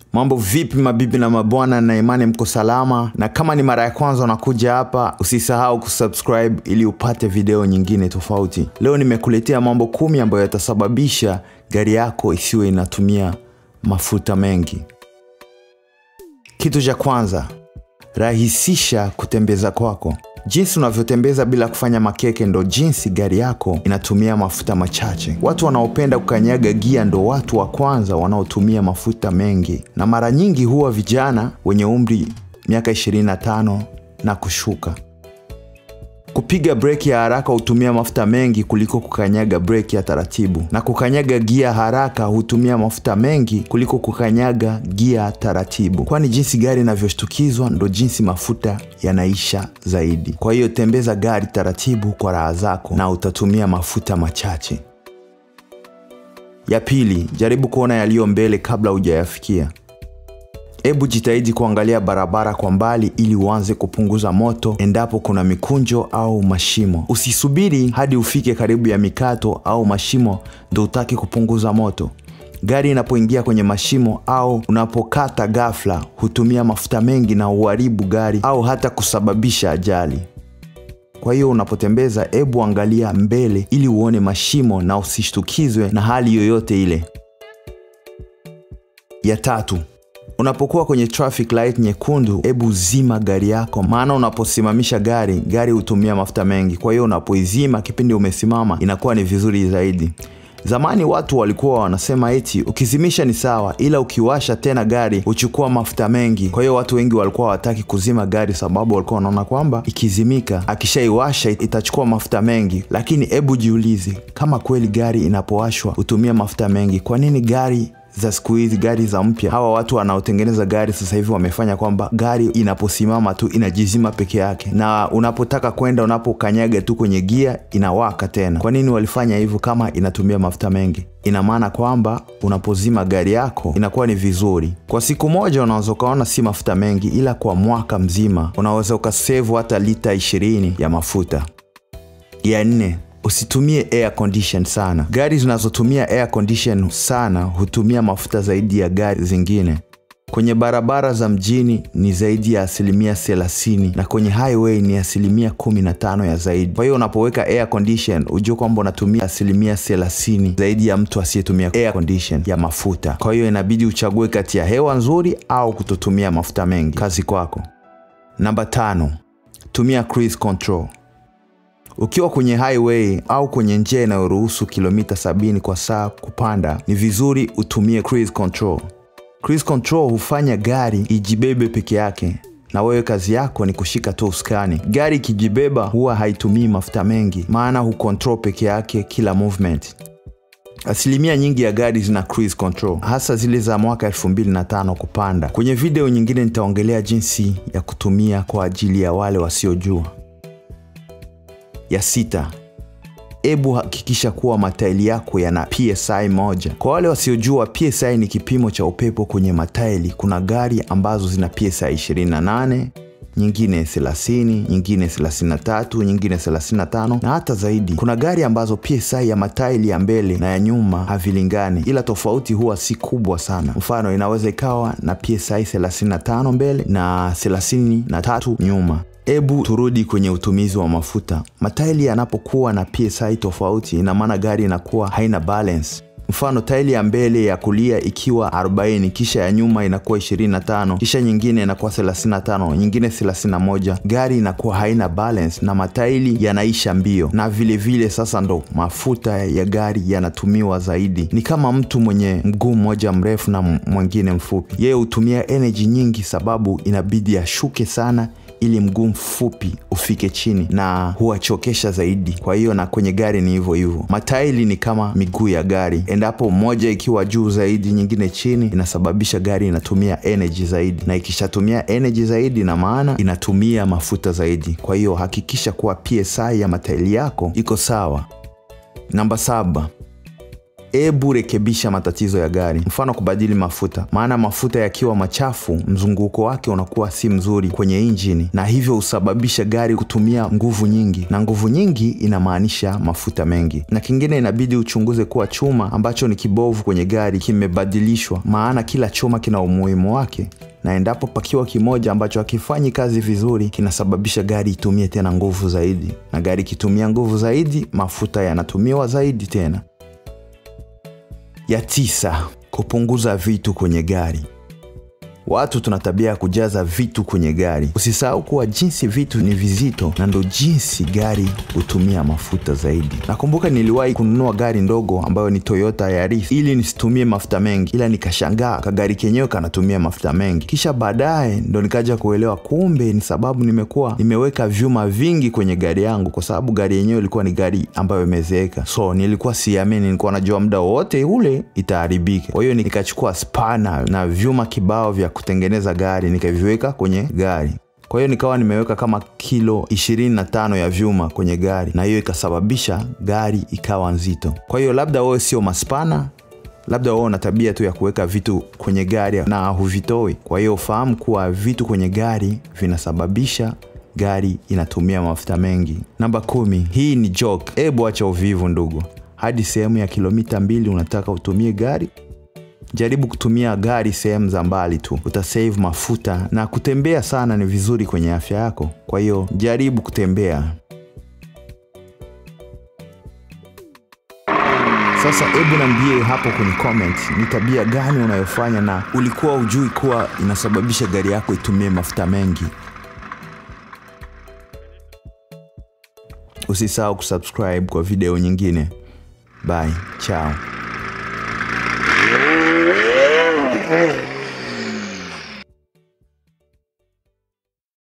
Mambo vipi mabibi na mabwana, na imani mko salama, na kama ni mara ya kwanza unakuja hapa, usisahau kusubscribe ili upate video nyingine tofauti. Leo nimekuletea mambo kumi ambayo yatasababisha gari yako isiwe inatumia mafuta mengi. Kitu cha kwanza, rahisisha kutembeza kwako. Jinsi unavyotembeza bila kufanya makeke ndo jinsi gari yako inatumia mafuta machache. Watu wanaopenda kukanyaga gia ndo watu wa kwanza wanaotumia mafuta mengi, na mara nyingi huwa vijana wenye umri miaka 25 na kushuka. Kupiga breki ya haraka hutumia mafuta mengi kuliko kukanyaga breki ya taratibu, na kukanyaga gia haraka hutumia mafuta mengi kuliko kukanyaga gia taratibu, kwani jinsi gari inavyoshtukizwa ndo jinsi mafuta yanaisha zaidi. Kwa hiyo tembeza gari taratibu kwa raha zako na utatumia mafuta machache. Ya pili, jaribu kuona yaliyo mbele kabla hujayafikia. Hebu jitahidi kuangalia barabara kwa mbali ili uanze kupunguza moto endapo kuna mikunjo au mashimo. Usisubiri hadi ufike karibu ya mikato au mashimo ndo utaki kupunguza moto. Gari inapoingia kwenye mashimo au unapokata ghafla hutumia mafuta mengi na uharibu gari au hata kusababisha ajali. Kwa hiyo unapotembeza, hebu angalia mbele ili uone mashimo na usishtukizwe na hali yoyote ile. Ya tatu, Unapokuwa kwenye traffic light nyekundu, hebu zima gari yako, maana unaposimamisha gari, gari hutumia mafuta mengi. Kwa hiyo unapoizima kipindi umesimama, inakuwa ni vizuri zaidi. Zamani watu walikuwa wanasema eti ukizimisha ni sawa, ila ukiwasha tena gari huchukua mafuta mengi. Kwa hiyo watu wengi walikuwa hawataki kuzima gari, sababu walikuwa wanaona kwamba ikizimika, akishaiwasha itachukua mafuta mengi. Lakini hebu jiulize, kama kweli gari inapowashwa hutumia mafuta mengi, kwa nini gari za siku hizi gari za mpya, hawa watu wanaotengeneza gari sasa hivi wamefanya kwamba gari inaposimama tu inajizima peke yake, na unapotaka kwenda, unapokanyaga tu kwenye gia inawaka tena. Kwa nini walifanya hivyo kama inatumia mafuta mengi? Ina maana kwamba unapozima gari yako inakuwa ni vizuri. Kwa siku moja unaweza ukaona si mafuta mengi, ila kwa mwaka mzima unaweza ukasevu hata lita ishirini ya mafuta. Ya nne, Usitumie air condition sana. Gari zinazotumia air condition sana hutumia mafuta zaidi ya gari zingine. Kwenye barabara za mjini ni zaidi ya asilimia 30 na kwenye highway ni asilimia 15 ya zaidi. Kwa hiyo unapoweka air condition ujue kwamba unatumia asilimia 30 zaidi ya mtu asiyetumia air condition ya mafuta. Kwa hiyo inabidi uchague kati ya hewa nzuri au kutotumia mafuta mengi. Kazi kwako. Namba tano, tumia cruise control. Ukiwa kwenye highway au kwenye njia inayoruhusu kilomita 70 kwa saa kupanda, ni vizuri utumie cruise control. Cruise control hufanya gari ijibebe peke yake na wewe kazi yako ni kushika tu usukani. Gari ikijibeba huwa haitumii mafuta mengi, maana hucontrol peke yake kila movement. Asilimia nyingi ya gari zina cruise control, hasa zile za mwaka 2005 kupanda. Kwenye video nyingine nitaongelea jinsi ya kutumia kwa ajili ya wale wasiojua. Ya sita, hebu hakikisha kuwa matairi yako yana PSI moja. Kwa wale wasiojua, PSI ni kipimo cha upepo kwenye matairi. Kuna gari ambazo zina PSI 28, nyingine 30, nyingine 33, nyingine 35 na hata zaidi. Kuna gari ambazo PSI ya matairi ya mbele na ya nyuma havilingani, ila tofauti huwa si kubwa sana. Mfano, inaweza ikawa na PSI 35 mbele na 33 nyuma. Hebu turudi kwenye utumizi wa mafuta. Matairi yanapokuwa na PSI tofauti, ina maana gari inakuwa haina balance. Mfano, tairi ya mbele ya kulia ikiwa 40, kisha ya nyuma inakuwa 25, kisha nyingine inakuwa 35, nyingine 31, gari inakuwa haina balance na matairi yanaisha mbio, na vilevile vile sasa ndo mafuta ya gari yanatumiwa zaidi. Ni kama mtu mwenye mguu mmoja mrefu na mwingine mfupi, yeye hutumia energy nyingi, sababu inabidi ashuke sana ili mguu mfupi ufike chini na huwachokesha zaidi. Kwa hiyo na kwenye gari ni hivyo hivyo, matairi ni kama miguu ya gari, endapo moja ikiwa juu zaidi, nyingine chini, inasababisha gari inatumia energy zaidi, na ikishatumia energy zaidi, na maana inatumia mafuta zaidi. Kwa hiyo hakikisha kuwa PSI ya matairi yako iko sawa. Namba saba, Ebu rekebisha matatizo ya gari, mfano kubadili mafuta, maana mafuta yakiwa machafu, mzunguko wake unakuwa si mzuri kwenye injini, na hivyo husababisha gari kutumia nguvu nyingi, na nguvu nyingi inamaanisha mafuta mengi. Na kingine, inabidi uchunguze kuwa chuma ambacho ni kibovu kwenye gari kimebadilishwa, maana kila chuma kina umuhimu wake na endapo pakiwa kimoja ambacho hakifanyi kazi vizuri, kinasababisha gari itumie tena nguvu zaidi, na gari ikitumia nguvu zaidi, mafuta yanatumiwa zaidi tena. Ya tisa, kupunguza vitu kwenye gari. Watu tuna tabia ya kujaza vitu kwenye gari. Usisahau kuwa jinsi vitu ni vizito na ndo jinsi gari hutumia mafuta zaidi. Nakumbuka niliwahi kununua gari ndogo ambayo ni Toyota Yaris ili nisitumie mafuta mengi, ila nikashangaa kagari kenyewe kanatumia mafuta mengi. Kisha baadaye ndo nikaja kuelewa kumbe ni sababu nimekuwa nimeweka vyuma vingi kwenye gari yangu, kwa sababu gari yenyewe ilikuwa ni gari ambayo imezeeka. So nilikuwa siamini, nilikuwa najua muda wowote ule itaharibika. Kwa hiyo nikachukua spana na vyuma kibao vya kutengeneza gari nikaviweka kwenye gari. Kwa hiyo nikawa nimeweka kama kilo 25 ya vyuma kwenye gari, na hiyo ikasababisha gari ikawa nzito. Kwa hiyo labda wewe sio maspana, labda wewe una tabia tu ya kuweka vitu kwenye gari na huvitoi. Kwa hiyo ufahamu kuwa vitu kwenye gari vinasababisha gari inatumia mafuta mengi. Namba kumi, hii ni joke. Ebu acha uvivu ndugu, hadi sehemu ya kilomita mbili unataka utumie gari Jaribu kutumia gari sehemu za mbali tu, utasave mafuta na kutembea sana ni vizuri kwenye afya yako. Kwa hiyo jaribu kutembea. Sasa hebu niambie hapo kwenye comment ni tabia gani unayofanya na ulikuwa ujui kuwa inasababisha gari yako itumie mafuta mengi. Usisahau kusubscribe kwa video nyingine. Bye, ciao. Mm-hmm.